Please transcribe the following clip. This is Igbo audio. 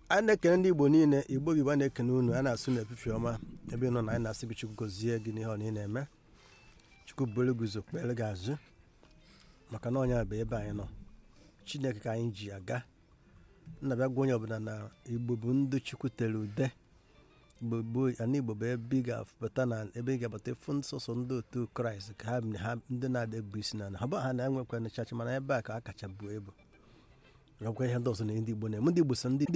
anyị na-ekene ndị igbo niile igbo igbo a na-ekene unu a na-asụ na efifi ọma ebe ị nọ na anyị na-asị gị chukwu gozie gị n'ihe ọ na ị na-eme chukwu buru guzo kpere gị azụ maka na ọnya bụ ebe anyị nọ chineke ka anyị ji aga nna bịa gwa onye ọbụla na igbo bụ ndị chukwu tere ude igbo gboo ana igbo bụ ebe ị ga-apụta na ebe ị ga-abata ịfụ nsọsọ ndị otu kraịst ka ha ha ndị na-ada ebu isi na ha bụ ha na-enwekwa nchacha mana ebe a ka a kacha buo ebu ọgwa ihe ndị ọzọ na ndị igbo na-eme ndị igbo so ndị